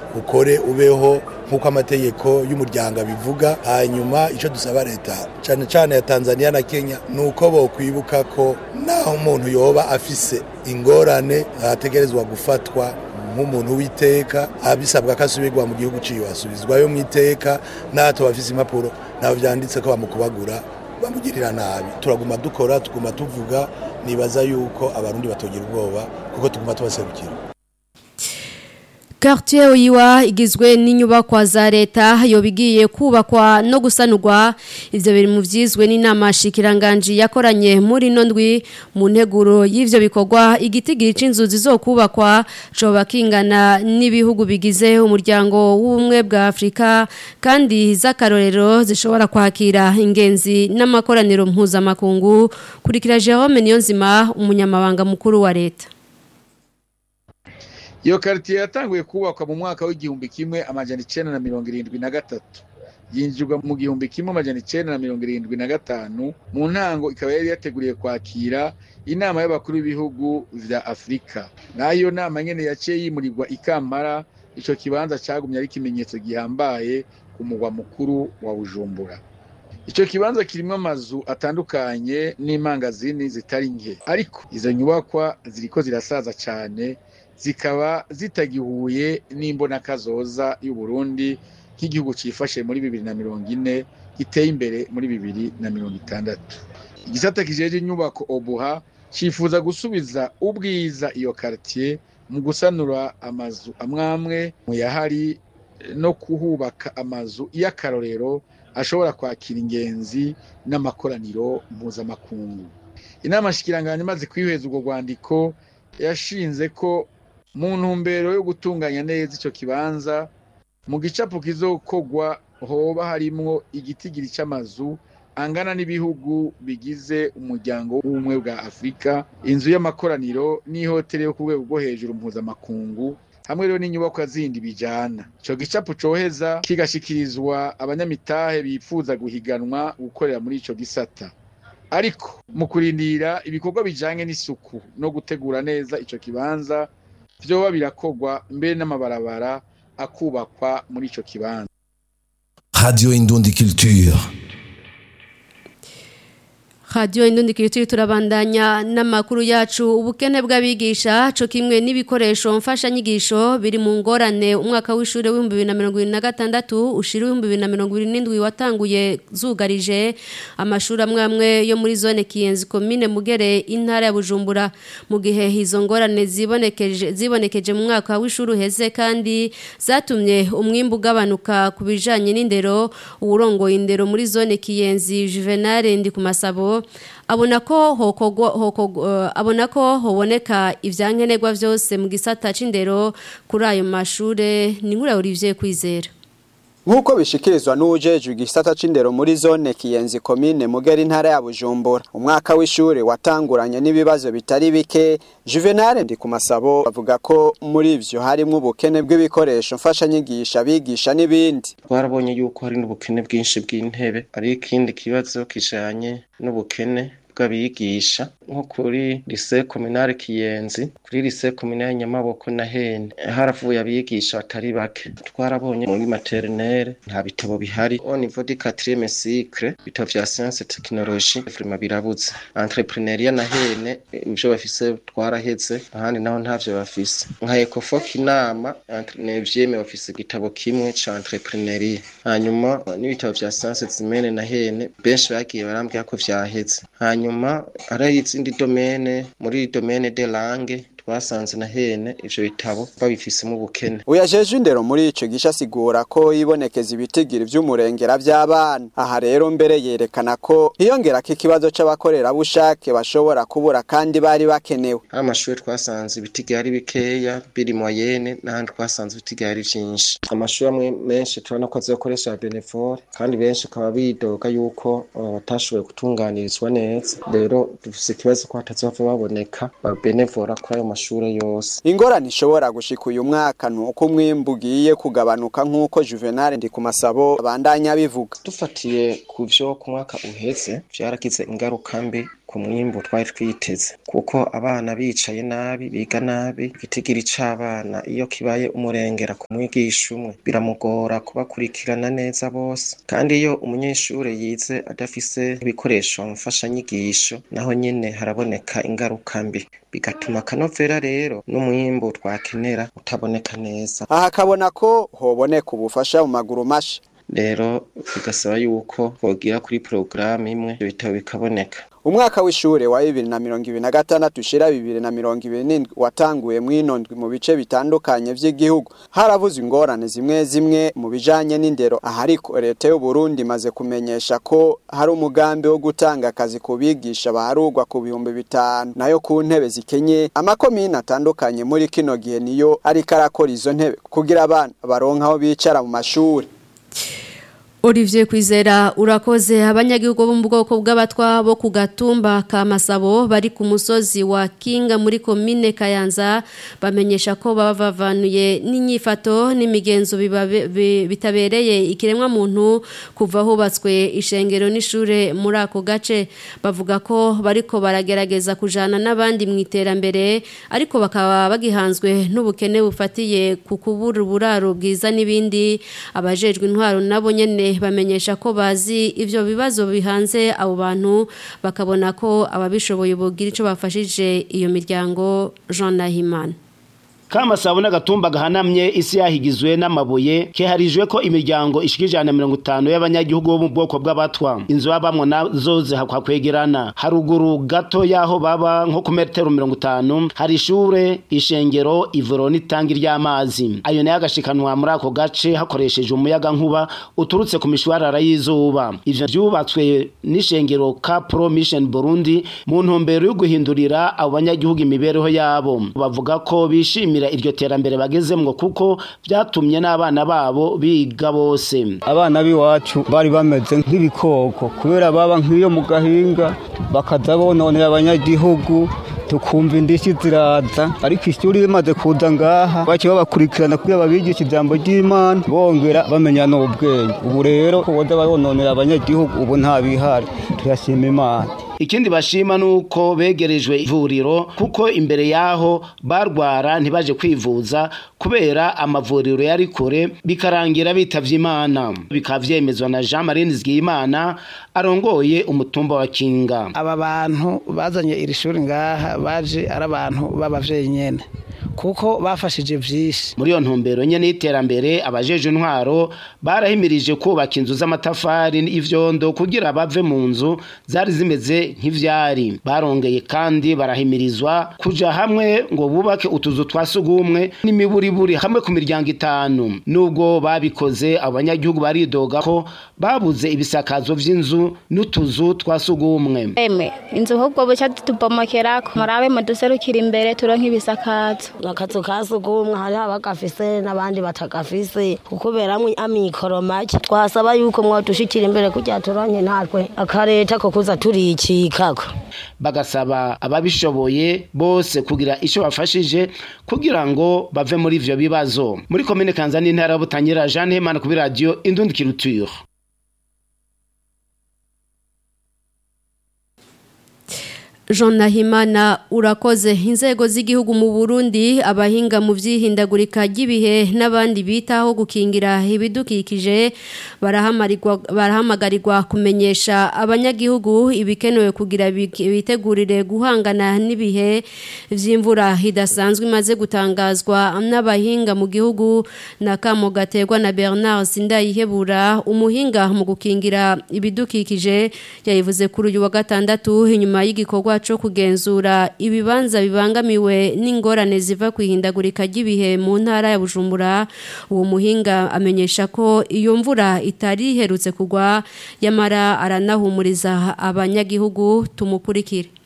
ukore ubeho nk'uko amategeko y'umuryango abivuga hanyuma icyo dusaba leta cyane cyane ya tanzania na kenya ni uko bokwibuka ko naho umuntu yoba afise ingorane ategerezwa gufatwa nk'umuntu w'iteka abisabwa ko asubirwa mu gihugu ciwe asubizwayo mu iteka n'ato bafise impapuro nabo vyanditse ko bamukubagura bamugirira nabi turaguma dukora tuguma tuvuga nibaza yuko abarundi batogira ubwoba kuko tuguma tubaserukira Quartier Oyiwa igizwe n'inyubakwa za leta yobigiye kubakwa no gusanurwa ivyo biri mu vyizwe n'inama shikiranganje yakoranye muri nondwi mu nteguro y'ivyo bikorwa igitigiri c'inzu zizokubakwa coba kingana n'ibihugu bigize umuryango w'ubumwe bwa Afrika kandi z'akarorero zishobora kwakira ingenzi n'amakoraniro mpuzamakungu kurikira Jerome Niyonzima umunyamabanga mukuru wa leta iyo karitiye yatanguye kubakwa mu mwaka w'igihumbi kimwe amajana icenda na mirongo irindwi na gatatu yinjirwa mu gihumbi kimwe amajana icenda na mirongo irindwi na gatanu mu ntango ikaba yari yateguriye kwakira inama y'abakuru b'ibihugu vya afurika naho iyo nama nyene yaciye yimurirwa ikampara ico kibanza cagumye ari ikimenyetso gihambaye ku mugwa mukuru wa bujumbura ico kibanza kirimwo amazu atandukanye n'imangazini zitari nke ariko izo nyubakwa ziriko zirasaza cane zikaba zitagihuye n'imbonakazoza y'uburundi nk'igihugu cifashe muri bibiri na mirongo ine giteye imbere muri bibiri na mirongo itandatu igisata kijeje inyubako obuha cifuza gusubiza ubwiza iyo karitiye mu gusanura amazu amwamwe mu yahari no kuhubaka amazu y'akarorero ashobora kwakira ingenzi n'amakoraniro mpuzamakungu inama shikiranganje imaze kwihweza urwo rwandiko yashinze ko mu ntumbero yo gutunganya neza ico kibanza mu gicapo kizokogwa hoba harimwo igitigiri c'amazu angana n'ibihugu bigize umuryango w'ubumwe bwa afurika inzu y'amakoraniro n'ihoteli yo ku rwego rwo hejuru mpuzamakungu hamwe rero n'inyubakwa zindi bijana ico gicapo coheza kigashikirizwa abanyamitahe bifuza guhiganwa gukorera muri ico gisata ariko mu kurindira ibikorwa bijanye n'isuku no gutegura neza ico kibanza vyoba birakogwa mbere n'amabarabara akubakwa muri ico kibanza Radio Indundi Culture. Radio Indundi Kirutiri turabandanya n'amakuru yacu ubukene bw'abigisha co kimwe n'ibikoresho mfasha nyigisho biri mu ngorane umwaka w'ishure w'ibihumbi bibiri na mirongo ibiri na gatandatu ushira ibihumbi bibiri na mirongo ibiri n'indwi watanguye zugarije amashuri amwe amwe yo muri zone Kiyenzi komine Mugere intara ya Bujumbura mu gihe izo ngorane zibonekeje zibonekeje mu mwaka w'ishure uheze kandi zatumye umwimbu ugabanuka ku bijanye n'indero uwurongoye indero muri zone Kiyenzi Juvenal ndi ku masabo abona ko hokogwa hokogwa abona ko hoboneka ivyankenerwa vyose mu gisata c'indero kuri ayo mashure ni nkura Olivier kwizera Nkuko bishikirizwa n'ujejwe igisata c'indero muri zone Kiyenzi komine Mugera intara ya Bujumbura umwaka w'ishure watanguranye n'ibibazo bitari bike Juvenal ndi ku masabo bavuga ko muri ivyo harimo ubukene bw'ibikoresho mfasha nyigisha bigisha n'ibindi twarabonye yuko hari n'ubukene bwinshi bw'intebe ari ikindi kibazo kijanye n'ubukene bw'abigisha nko kuri lycée communale Kiyenzi kuri lycée communale Nyamaboko na Hene haravuye abigisha batari bake twarabonye muri maternelle nta bitabo bihari au niveau du 4e cycle bitabo vya science technologie vraiment birabuze entrepreneuria na Hene ivyo bafise twaraheze ahandi naho ntavyo bafise nka Ecofoc inama entre 9e bafise igitabo kimwe ca entrepreneuria hanyuma n'ibitabo vya science zimene na Hene benshi bagiye barambwira ko vyaheze hanyuma hari izindi domene muri domene de langue twasanze na hene ivyo bitabo babifisemo ubukene uyajeje indero muri ico gisha asigura ko yibonekeza ibitigiri vy'umurengera vy'abana aha rero mbere yerekana ko hiyongera ko ikibazo c'abakorerabushake bashobora kubura kandi bari bakenewe hari amashuri twasanze ibitigiri ari bikeya biri moyene n'ahandi twasanze ibitigiri ari vyinshi amashuri amwe menshi turabona ko azokoresha benevore kandi benshi akaba bidoga yuko uh, batashoboye gutunganirizwa neza rero dufise ikibazo ko hatazova baboneka babenevora kuri ayo mashure yose ingorane ishobora gushika uyu mwaka ni uko umwimbu ugiye kugabanuka nk'uko juvenal ndi ku masabo abandanya bivuga dufatiye ku vyo ku mwaka uheze vyaragize ingaruka mbi ku mwimbu twari twiteze kuko abana bicaye nabi biga nabi igitigiri c'abana iyo kibaye umurengera ku mwigisha umwe biramugora kubakurikirana neza bose kandi iyo umunyeshure yize adafise ibikoresho mfashanyigisho naho nyene haraboneka ingaruka mbi bigatuma akanovera rero n'umwimbu twakenera utaboneka neza aha akabona ko hoboneka ubufasha mu maguru masha rero bigasaba yuko twogira kuri porogaramu imwe ibyo bitabo bikaboneka umwaka w'ishure wa bibiri na mirongo ibiri na gatandatu ushira bibiri na mirongo ibiri n'indwi watanguye mw'inondwi mu bice bitandukanye vy'igihugu haravuzwe ingorane zimwe zimwe mu bijanye n'indero aha ariko leta y'u Burundi imaze kumenyesha ko hari umugambi wo gutanga akazi ku bigisha baharugwa ku bihumbi bitanu nayo ku ntebe zikenye amakomine atandukanye muri kino gihe niyo ariko arakora izo ntebe kugira abana baronka aho bicara mu mashuri Olivier Kwizera urakoze abanyagihugu bo mu bwoko bw'abatwa bo ku gatumba ka Masabo bari ku musozi wa Kinga muri komine Kayanza bamenyesha ko bavavanuye n'inyifato n'imigenzo bitabereye ikiremwa muntu kuva hubatswe ishengero n'ishure muri ako gace bavuga ko bariko baragerageza kujana n'abandi mu iterambere ariko bakaba bagihanzwe n'ubukene bufatiye ku kubura uburaro bwiza n'ibindi abajejwe intwaro nabo nyene bamenyesha ko bazi ivyo bibazo bihanze abo bantu bakabona ko ababishoboye bogira ico bafashije iyo miryango Jean Nahimana Kamasabo n'agatumba gahanamye isi yahigizwe n'amabuye keharijwe ko imiryango ishikijana mirongo itanu y'abanyagihugu bo mu bwoko bw'abatwa inzu babamwo nazo zihakwa kwegerana haruguru gato yaho baba nko ku metero mirongo itanu hari ishure ishengero ivuro n'itangi ry'amazi ayo nayo agashikanwa muri ako gace hakoresheje umuyaga nkuba uturutse ku mishwarara y'izuba ivyo vyubatswe n'ishengero ka pro mission Burundi mu ntumbero yo guhindurira abo banyagihugu imibereho yabo bavuga ko bishimiye iryo terambere bagezemwo kuko byatumye n'abana babo biga bose abana b'iwacu bari bameze nk'ibikoko kubera baba nk'iyo mu gahinga bakaza bononera abanyagihugu tukumva indishyi ziraza ariko ishuri rimaze kuza ngaha baciye babakurikirana kugira babigishe ijambo ry'imana bongera bamenya n'ubwenge ubu rero boza barononera abanyagihugu ubu nta bihari turashima imana ikindi bashima nuko begerejwe ivuriro kuko imbere yaho barwara ntibaje kwivuza kubera amavuriro yari kure bikarangira bitavye imana bikaba vyemezwa na Jean Marie Nzigiyimana arongoye umutumba wa Kinga aba bantu bazanye iri shuri ngaha baje ari abantu b'abavyeyi nyene kuko bafashije vyinshi muri iyo ntumbero nyene y'iterambere abajeje intwaro barahimirije kubaka inzu z'amatafari y'ivyondo kugira bave mu nzu zari zimeze nk'ivyari barongeye kandi barahimirizwa kuja hamwe ngo bubake utuzu twa sugumwe n'imiburiburi hamwe ku miryango itanu nubwo babikoze abanyagihugu baridoga ko babuze ibisakazo vy'inzu n'utuzu twa sugumwe emwe inzu ahubwo buca tubomokerako murabe muduserukira imbere turonke ibisakazo akazu ka sugumwe hariho abagafise n'abandi batagafise kukuberamwo amikoro make twasaba yuko mwadushikira imbere kugira turonke natwe akareta ko kuza turicikako bagasaba ababishoboye bose kugira ico bafashije kugira ngo bave muri ivyo bibazo muri komine kanza n'intara ya butanyerera jean hemana kuri radiyo indundikiruturo Jean Nahimana urakoze inzego z'igihugu mu Burundi abahinga mu vyihindagurika ry'ibihe n'abandi bitaho gukingira ibidukikije barahamarirwa barahamagarirwa kumenyesha abanyagihugu ibikenewe kugira bitegurire guhangana n'ibihe vy'imvura hidasanzwe imaze gutangazwa n'abahinga mu gihugu na kamo gaterwa na Bernard Sindayihebura umuhinga mu gukingira ibidukikije yayivuze kuri uyu wa gatandatu inyuma y'igikorwa cyo kugenzura ibibanza bibangamiwe n'ingorane ziva ku ihindagurika ry'ibihe mu ntara ya Bujumbura uwo muhinga amenyesha ko iyo mvura itari iherutse kugwa yamara aranahumuriza abanyagihugu tumukurikire